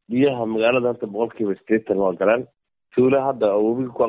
biyaha magaalada horta boqol kiiba sideetan waa galeen tuula hadda webiga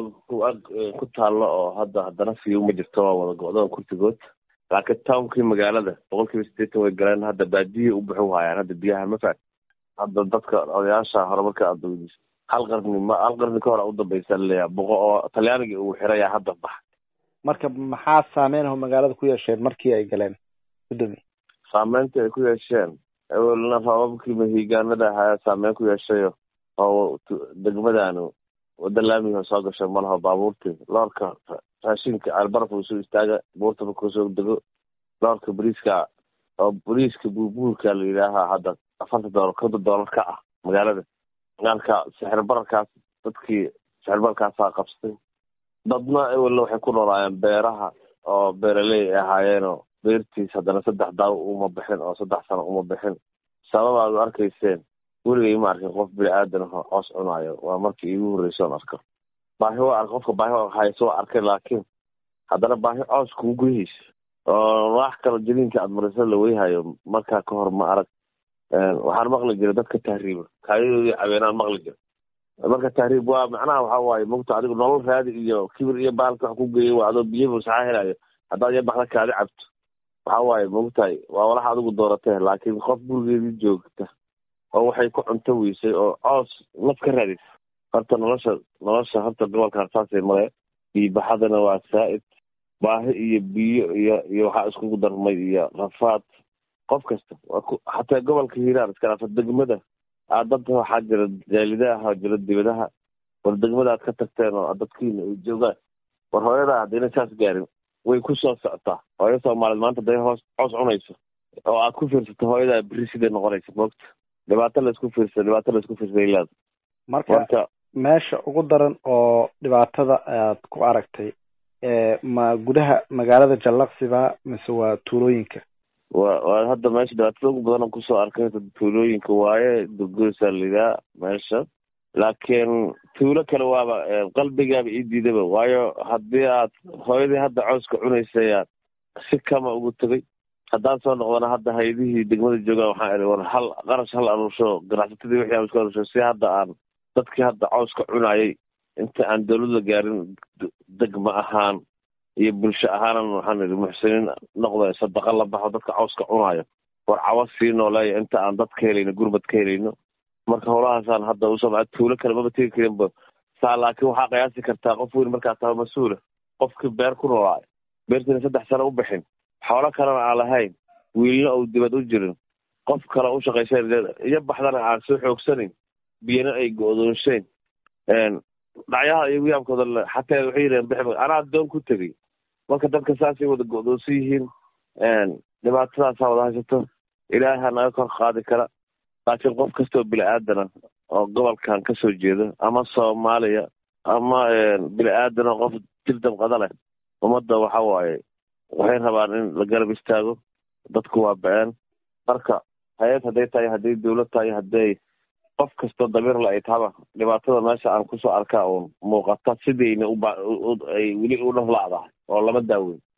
ku taallo oo hadda haddana fiyo ma jirto waa wada go-doon kurtigood laakiin townkii magaalada boqol kiiba sideetan way galeen hadda baadiyay u buxu haayaan hadda biyaha ma faat hadda dadka odayaasha horumarka aad weydiis hal qarni ma hal qarni ka hore udambeysa laleeyaha boqo oo talyaanigii uu xirayaa hadda bax marka maxaa saameynho magaalada ku yeesheen markii ay galeen gudoomiye saameynta ay ku yeesheen awelna rababkii mahigaanada ahaa saameyn ku yeeshayo oo degmadanu wada laamiga soo gashay malaho baabuurtii loorka raashinka albaraf uu soo istaaga buurta markuu soo dego loorka bariiska oo bariiska buulbuulka la yidhaaha hadda afarta doolar konton doolar ka ah magaalada marka sixir bararkaas dadkii sixir bararkaasaa qabsatay dadna ewelna waxay ku noolaayeen beeraha oo beeraley ay ahaayeenoo beertiis haddana saddex daaw uma bixin oo saddex sano uma bixin sababaad u arkayseen weligay ma arkin qof bini aadan aho coos cunaayo waa markii iigu horreysa on arko baahi waa ark qofka baahi hayso waa arkay laakiin haddana baahi coos kugu gudahaysa oo wax kalo jaliinka aad marisa la weyhayo markaa ka hor ma arag waxaan maqli jiray dadka tahriiba kaayadoodii cabeenaan maqli jira marka tahriib waa macnaha waxa waaye mogta adigu nolol raadi iyo kibir iyo baalka wax ku geeyay waa adoo biyo busaxa helayo haddaad iyo baxda kaadi cabto waxa waaye mogtahay waa walax adigu dooratee laakiin qof gurigeedii joogta oo waxay ku cunto weysay oo coos naf ka raadis horta nolosha nolosha horta gobolka harsaasay male biibaxadana waa saa'id baahi iyo biyo iyo iyo waxaa iskugu darmay iyo rafaad qof kasta xataa gobolka hiiraan iska dhafa degmada aad dad waxaa jira jaalidaha jira dibadaha war degmada aad ka tagteen oo dadkiina ay joogaan war hooyadaa haddayna saas gaarin way ku soo socotaa hooyo soomaaliyeed maanta haday hoos coos cunayso oo aad ku fiirsato hooyadaa beri siday noqonaysa moogta dhibaato laysku fiirsa dhibaato laysku fiirsay ilaad marka meesha ugu daran oo dhibaatada aad ku aragtay ma gudaha magaalada jallaqsiba mise waa tuulooyinka wa waa hadda meesha dhibaatada ugu badan oo kusoo arkay tuulooyinka waaye durgoysaa layidhaha meesha laakiin tuulo kale waaba qalbigaaba ii diidaba waayo haddii aad hooyadii hadda cooska cunaysay aad si kama ugu tegay haddaan soo noqdana hadda haydihii degmada joogaan waxaan idhi war hal qarash hal aruursho ganacsatadii wixii aan isku aruursho si hadda aan dadkii hadda cooska cunayay inta aan dawladda gaarin degma ahaan iyo bulsho ahaanan waxaan idhi muxsiniin noqda sadaqa la baxo dadka cawska cunaayo war cawa sii nooleeya inta aan dad ka helayno gurbad ka helayno marka howlahaasaan hadda usoo tuulo kale maba tegi karinba saa laakiin waxaa qiyaasi kartaa qof weyn markaa taha mas-uula qofkii beer ku noolaayo beertiina saddex sano u bixin xoolo kalena aan lahayn wiilna uu dibad u jirin qof kale u shaqaysan iyo baxdana aan soo xoogsanin biyana ay go-doonshayn dhacyaha iyo wiyaamkooda xataa waxay yidhaheen bixi anaa doon ku tegey marka dadka saasay wada go-doonsan yihiin dhibaatadaasaa wada haysato ilaaha naga kor qaadi kara laakiin qof kastoo bini aadana oo gobolkan kasoo jeeda ama soomaaliya ama bini aadana qof dil damqada leh ummadda waxa waaye waxay rabaan in la garab istaago dadku waa ba-een marka hay-ad hadday tahay hadday dawlad tahay hadday qof kastoo damiirla ay tahaba dhibaatada meesha aan kusoo arkaa uun muuqata sidayna uba ay weli u dhaflaacdahay oo lama daaweyn